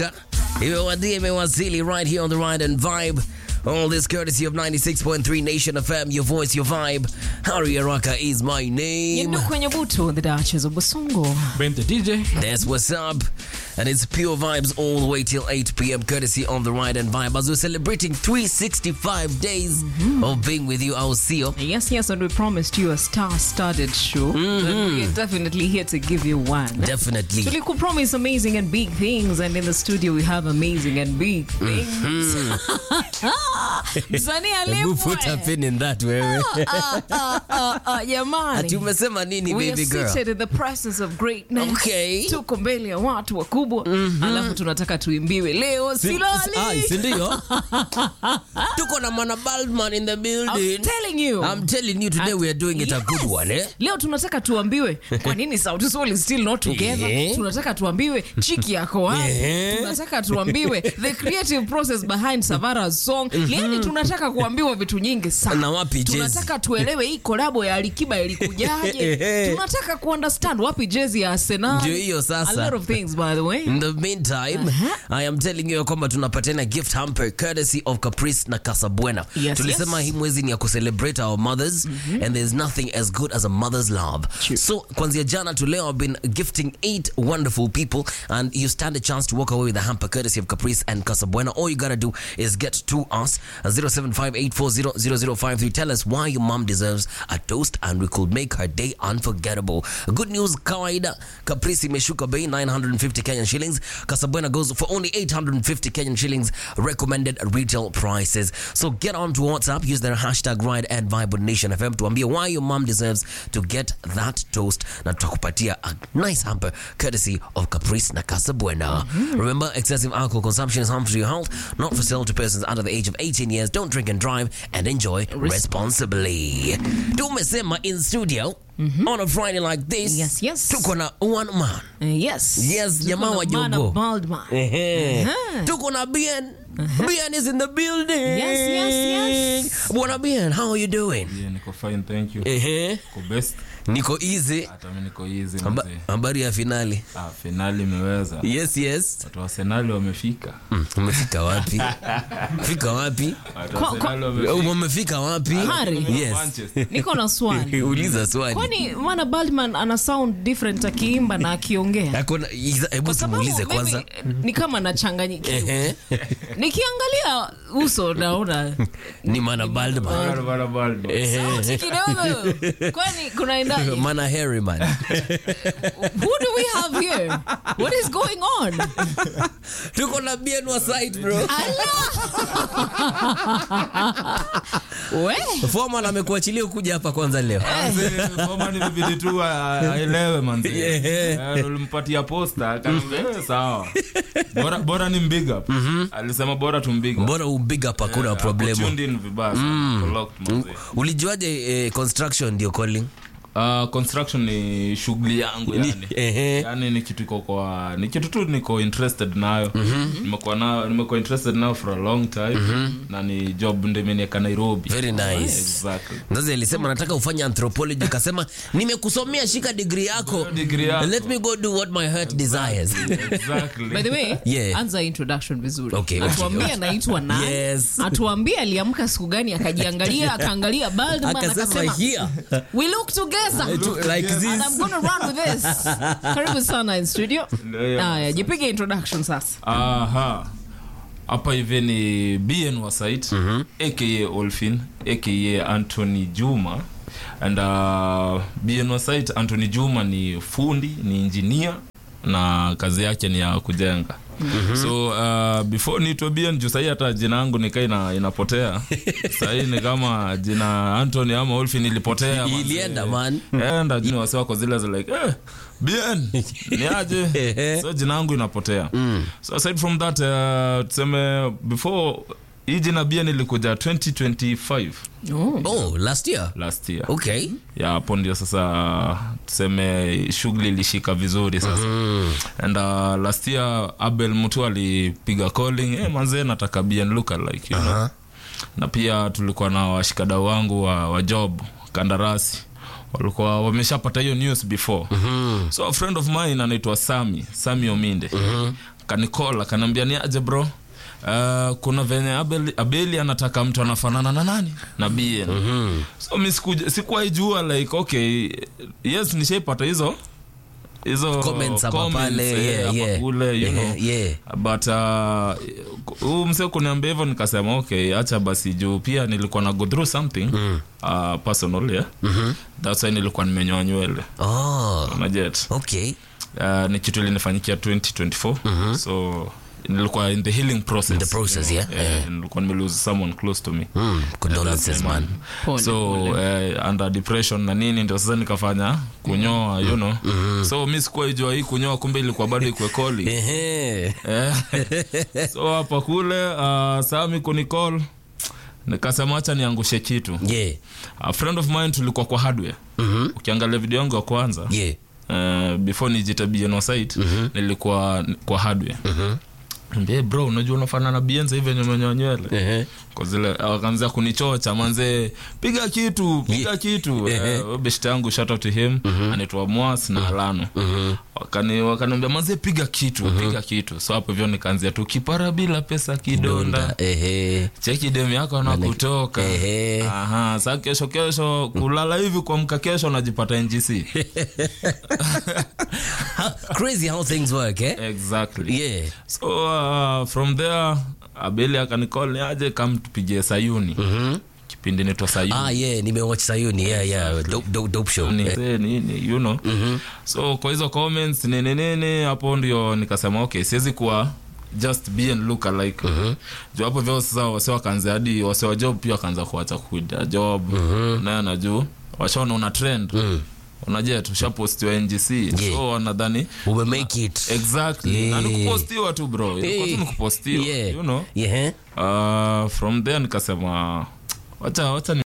Haraka imewadia imewasili right here on the ride and vibe. All this courtesy of 96.3 Nation FM, your voice, your vibe. Harry Araka is my name. Yendo kwenye butu the Duchess of Basongo. Ben the DJ. That's what's up. And it's pure vibes all the way till 8 p.m. courtesy on the ride and vibe as we're celebrating 365 days of being with you, our CEO. Yes, yes, and we promised you a star-studded show. And we're definitely here to give you one. Definitely. Tuliku promise amazing and big things, and in the studio we have amazing and big things. Msanii Hebu put a alipwe. pin in that wewe. Ah, ah, ah, ah, jamani. Ati umesema nini We are baby girl? seated in the presence of greatness. Okay. Tuko mbele ya watu wakubwa. Alafu tunataka tuimbiwe leo silali. Ai, si ndio? Tuko na Mana Baldman in the building. I'm telling you. I'm telling you today we are doing it a good Yes. one, eh? leo tunataka tuambiwe kwa nini Sauti Sol is still not together Yeah. tunataka tuambiwe chiki yako wapi Yeah. tunataka tuambiwe the creative process behind Savara's song yani tunataka kuambiwa vitu nyingi sana Na wapi Jay-Z? tunataka tuelewe hii kolabo ya Alikiba ilikujaje tunataka kuunderstand wapi jezi ya Arsenal Ndio hiyo sasa. a lot of things by the way In the meantime, I am telling you kwamba tunapatana gift hamper courtesy of Caprice na Casabona. Yes, Tulisema yes. hii mwezi ni ya kucelebrate our mothers and there's nothing as good as a mother's love. True. So kwanzia jana to leo I've been gifting eight wonderful people and you stand a chance to walk away with a hamper courtesy of Caprice and Casabona. All you gotta do is get to us 0758400053. Tell us why your mom deserves a toast and we could make her day unforgettable. Good news, kawaida Caprice imeshuka bei 950 Kenyan shillings. Casabona goes for only 850 Kenyan shillings recommended retail prices. So get on to WhatsApp, use their hashtag ride and vibe on Nation FM tuambie why your mom deserves to get that toast na tutakupatia a nice hamper courtesy of Caprice na Casabona. Remember, excessive alcohol consumption is harmful to your health, not for sale to persons under the age of 18 years. Don't drink and drive and enjoy responsibly. Tumesema in studio on a Friday like this. Yes, yes. Tuko na one man. Uh, yes Yes, Tuko jamaa na wa Mana Jogo. Baldman. Ehe. Uh-huh. Tuko na Bien. Bien is in the building. Yes, yes, yes. Bwana Bien, how are you doing? Yeah, niko fine, thank you. Ehe. Niko best. Niko easy. Hata mimi niko easy Haba- mzee. Habari ya finali. Ah, finali imeweza. Yes, yes. Watu wa Arsenal wamefika. Mm, Umefika wapi? Fika wapi? Watu wa Kwa- Arsenal Um, wamefika. Umefika wapi? Hari. Yes. Manchester. niko na swali Uliza swali. kwani mana Baldman ana sound different akiimba na akiongea Hakuna hebu kwa sababu tumuulize mimi kwanza. ni kama nachanganyikiwa Ehe. nikiangalia uso naona Ni Mana Baldman. Bado, bado, bado. sauti kidogo kwani kunaendaje Mana Harry man. who do we have here what is going on Tuko na Bien wa side bro. we Foreman amekuachilia kuja hapa kwanza leo. Mzee, Foma ni vibidi tu a- aelewe manzi. Yeah. Eh, ulimpatia posta akaniambia, eh, sawa. Bora bora ni big up. Alisema bora tu big up. Mbona ubig up hakuna Eh, problemu. ako tuned in vibaya sana. Ako locked, manzi. Ulijuaje eh, construction ndio calling? Uh, construction ni shughuli yangu yani. Ehe. yani ni kitu iko kwa ni kitu tu niko interested nayo nimekuwa nayo nimekuwa interested nayo for a long time na ni job ndio imeniweka Nairobi Very nice. exactly Mzazi alisema nataka ufanye anthropology, akasema nimekusomea, shika degree yako. Degree yako. Let me go do what my heart desires. exactly by the way Yeah. anza introduction vizuri Okay, okay, atuambie anaitwa nani Yes. atuambie aliamka siku gani akajiangalia akaangalia Baldman Akasema akasema here we look together like and this. I'm gonna run with this. Karibu sana in studio. Ndio hiyo. Haya, jipige introduction sasa. aha hapa hivi ni bn wa site aka olfin aka anthony juma and uh, bn wa site anthony juma ni fundi ni engineer na kazi yake ni ya kujenga so uh, before niitwe bn juu sahii hata jina yangu nikaa ina, inapotea sahii ni kama jina anthony ama olfin ilipotea manze. ilienda man. enda jini wasi wako zile za like eh, bien ni aje so jina yangu inapotea so aside from that uh, tuseme before hii jina bien ilikuja 2025 Oh. Oh, last year. last year Okay. ya hapo ndio sasa tuseme shughuli ilishika vizuri sasa and uh, last year abel mtu alipiga calling eh, manzee nataka bien look like you know? na pia tulikuwa na washikadau wangu wa, wa job kandarasi walikuwa wameshapata hiyo news before so a friend of mine anaitwa sami sami ominde kanikola kanaambia ni aje bro Uh, kuna venye abeli, abeli anataka mtu anafanana na nani na bn so mi sikuja- sikuwahi jua like okay yes nishaipata hizo hizo Comments hapa comments, pale, eh, yeah, hapa yeah. kule you Yeah, know yeah. but uh, huu mse kuniambia hivyo nikasema okay acha basi juu pia nilikuwa na go through something uh, personal yeah that's why nilikuwa nimenyoa nywele Oh, unajet okay. uh, ni kitu ilinifanyikia 2024 so nilikuwa in the healing process, the process, yeah. Eh, nilikuwa nimelose someone close to me Mm, condolences, man. Pole, so eh, under depression na nini ndio sasa nikafanya kunyoa you know so mi sikuwaijua hii kunyoa kumbe ilikuwa bado ikwe koli Ehe. Eh, so hapa kule uh, sami kunicall nikasema hacha niangushe kitu Yeah. a friend of mine tulikuwa kwa hardware ukiangalia video yangu ya kwanza Yeah. uh, before nijita bno site nilikuwa kwa hardware Mbie bro unajua unafanana na bienza hivi venye umenyoa nywele Ehe. kwa zile wakaanza kunichocha manze piga kitu piga Yeah. kitu Ehe. Eh, best yangu shout out to him anaitwa mwas na alano wakani wakaniambia manze piga kitu piga kitu so hapo hivyo nikaanzia tu kipara bila pesa kidonda Donda. Ehe. cheki dem yako na kutoka Ehe. aha sa kesho kesho kulala hivi kuamka kesho najipata ngc How- crazy how things work, eh? exactly Yeah. so uh, from there abeli akanicall ni aje kam tupigie sayuni kipindi naitwa sayuni Ah, yeah, nimewatch Sayuni. Yeah, yeah. Dope, dope, dope show. Ni- Eh, eh, nini you know so kwa hizo comments nini nini hapo ndio nikasema okay siwezi kuwa just be and look alike juu hapo vyo sasa wase wakaanza hadi wase wa job pia wakaanza kuacha kuida job naye na juu washaona una trend unajua tushapostiwa ngc so wanadhani We make it. exactly Yeah. na nikupostiwa tu bro ilikuwa tu Eh, nikupostiwa yeah. you know Yeah. uh, from there nikasema wacha wacha ni